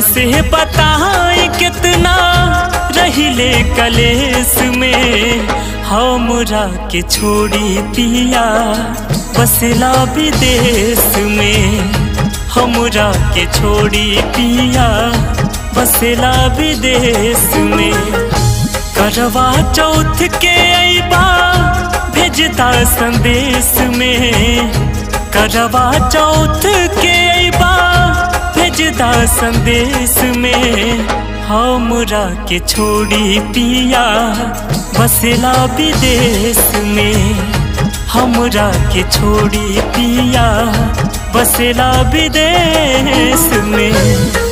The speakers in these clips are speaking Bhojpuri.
कैसे बताएं कितना रहिले कलेस में हमरा के छोड़ी पिया बसला विदेश में हमरा के छोड़ी पिया बसला विदेश में करवा चौथ के अबा भेजता संदेश में करवा चौथ के अबा भेजता संदेश में हमरा के छोड़ी पिया बसला विदेश में हमरा के छोड़ी पिया बसला विदेश में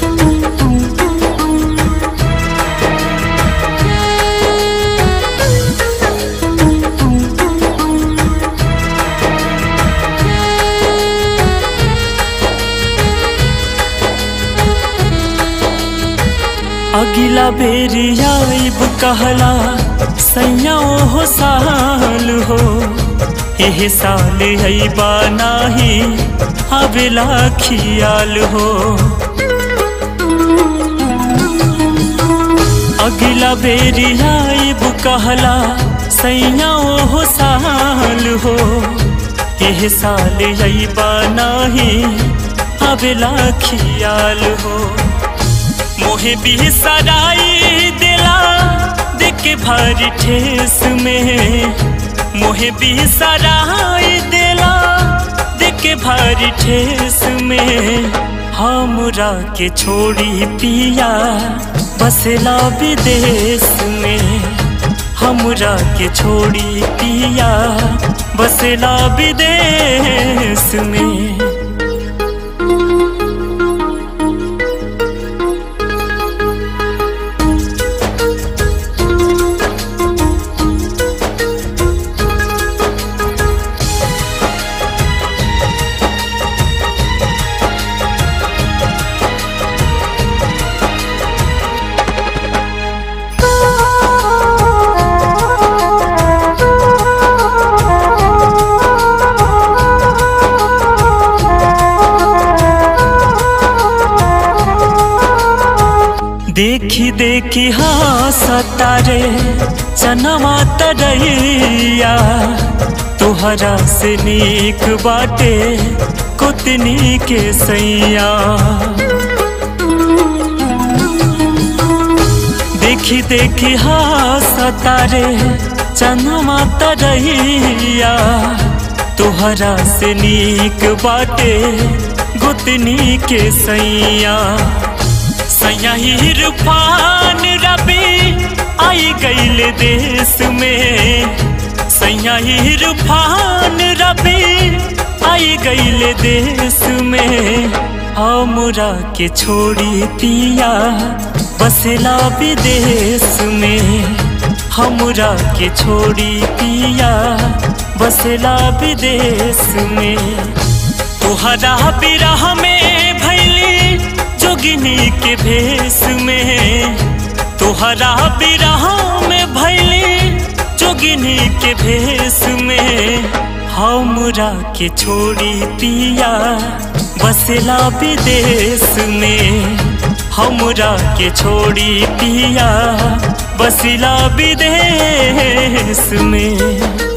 अगिला बेरी आइब कहला सैया हो साल हो एह साल अबा नाही अबेला खियाल हो अगिला बेरी आइब कहला सैया हो साल हो एह साल अबा नाही अबेला खियाल हो मोहे भी सराई दिला देख भारी ठेस में मोहे भी सराई दिला देख भारी ठेस में हमरा के छोड़ी पिया बसला विदेश में हमरा के छोड़ी पिया बसला विदेश में देखी देखी हाँ सतारे चनवा तरैया तुहरा से नीक बाटे कुतनी के सैया देखी देखी हाँ सतारे चनवा तरैया तुहरा से नीक बाटे गुतनी के सैया सैया इरफान रबी आई गईल देश में सैया इरफान रबी आई गईल देश में हमरा के छोड़ी पिया बसला विदेश में हमरा के छोड़ी पिया बसला विदेश में तुहरा बिरह में भैली जोगिनी के भेष में तुहरा बिरह में भैली जोगिनी के भेष में हमरा के छोड़ी पिया बसला विदेश में हमरा के छोड़ी पिया बसला विदेश में